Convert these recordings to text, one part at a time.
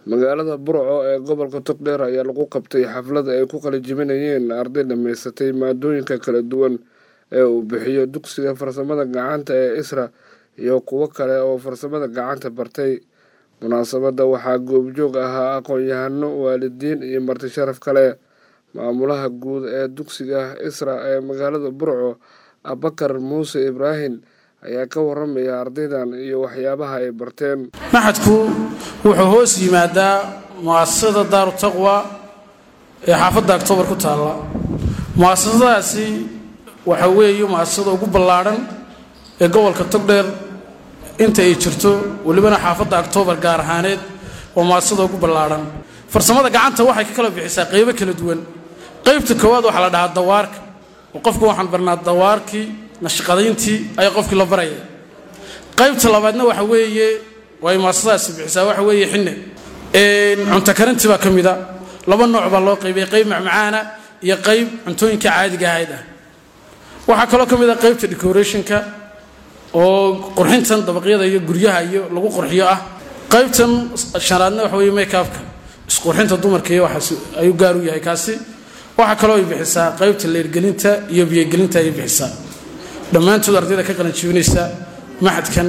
magaalada burco ee gobolka togdheer ayaa lagu qabtay xaflad ay ku qalijibinayeen arday dhammaysatay maadooyinka kala duwan ee uu bixiyo dugsiga farsamada gacanta ee isra iyo kuwo kale oo farsamada gacanta bartay munaasabadda waxaa goobjoog ahaa aqoon-yahano waalidiin iyo marti sharaf kale maamulaha guud ee dugsiga isra ee magaalada burco abakar muuse ibraahim ayaa ka waramaya ardaydan iyo waxyaabaha ay barteen maxadku wuxuu hoos yimaadaa mu'asasada daaru taqwa ee xaafadda octoobar ku taalla mu'asasadaasi waxa weeye mu'asasada ugu ballaadhan ee gobolka togdheer inta ay jirto welibana xaafadda octoobar gaar ahaaneed waa mu'asasada ugu ballaadhan farsamada gacanta waxay ka kala bixisaa qaybo kala duwan qaybta koowaad waxaa la dhahaa dawaarka oo qofku waxaan barnaa dawaarkii nashaqadayntii ayaa qofkii la baraya qaybta labaadna waxa weeye way muasasadaasi bixisaa waxa weeye xinne cunto karintii baa ka mida laba nooc baa loo qaybiyay qayb macmacaana iyo qayb cuntooyinka caadiga ahayd ah waxaa kaloo ka mid a qaybta decorationka oo qurxintan dabaqyada iyo guryaha iyo lagu qurxiyo ah qaybtan shanaadna waxa weye makeupka isqurxinta dumarka iyo waxaas ayuu gaar u yahay kaasi waxaa kaloo ay bixisaa qaybta leergelinta iyo biyogelinta ayay bixisaa dhammaantood ardayda ka qalanjibinaysa maxadkan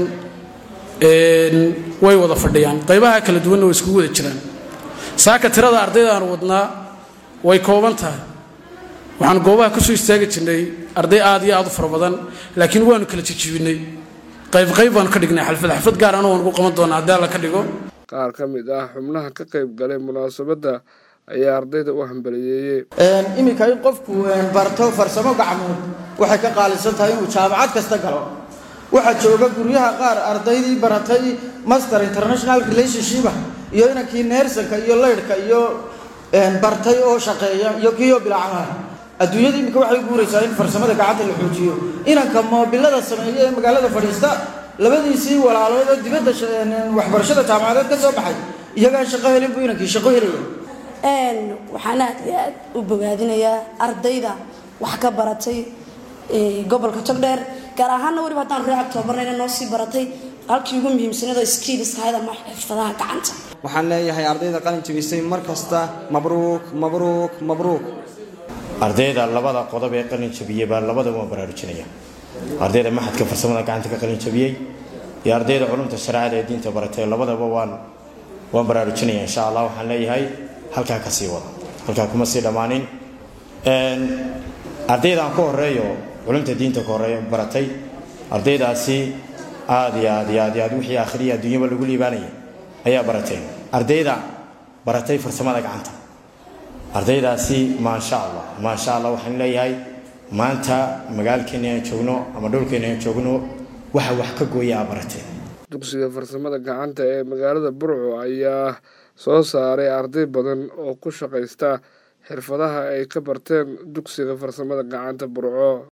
way wada fadhiyaan qaybaha kala duwanna way iskugu wada jiraan saaka tirada ardayda aan wadnaa way kooban tahay waxaan goobaha kusoo istaagi jirnay arday aad iyo aad u fara badan laakiin waanu kala jijibinay qaybqayb baanu ka dhignay xalfad xalfad gaar ana waan ugu qaban doonaa haddii alla ka dhigo qaar ka mid ah xubnaha ka qayb galay munaasabadda ayaa ardayda u hambaliyeeyey iminka in qofku barto farsamo gacmood waxay ka qaalisan tahay inuu jaamacad kasta galo waxaa jooga guryaha qaar ardaydii baratay master international relationship iyo inankii neersanka iyo leydhka iyo bartay oo shaqeeya iyo kiioo bilacamaha adduunyada iminka waxay guuraysaa in farsamada gacanta la xoojiyo inanka moobilada sameeya ee magaalada fadhiista labadiisii walaalood oo dibadda waxbarashada jaamacadeed ka soo baxay iyagaan shaqo helin buu inankii shaqo helaya waxaan aad iyo aad u bogaadinayaa ardayda wax ka baratay gobolka togdheer gaar ahaanna weliba haddaan ree octoobarnayna noo sii baratay halkii ugu muhiimsanado skiilis ahayd ama xirfadaha gacanta waxaan leeyahay ardayda qalin jabisay mar kasta mabruuk mabruuk mabruuk ardayda labada qodob ee qalin jabiyey baa labadaba waan baraarujinaya ardayda maxadka farsamada gacanta ka qalin jabiyey iyo ardayda culumta shareecada ee diinta baratay labadaba waan waan baraarujinaya insha allah waxaan leeyahay halkaa ka sii wada halkaa kuma sii dhammaanin ardaydaan ku horeeyo culumta diinta ka horeeyo baratay ardaydaasi aad iyo aad iyo aad iyo aad wixii aakhiriya adduunyaba lagu liibaanaya ayaa barateen ardayda baratay farsamada gacanta ardaydaasi maasha allah maasha allah waxaan leeyahay maanta magaalkeena aan joogno ama dhowlkeena aan joogno waxa wax ka gooya aa barateen dugsiga farsamada gacanta ee magaalada burco ayaa soo saaray arday badan oo ku shaqaysta xirfadaha ay ka barteen dugsiga farsamada gacanta burco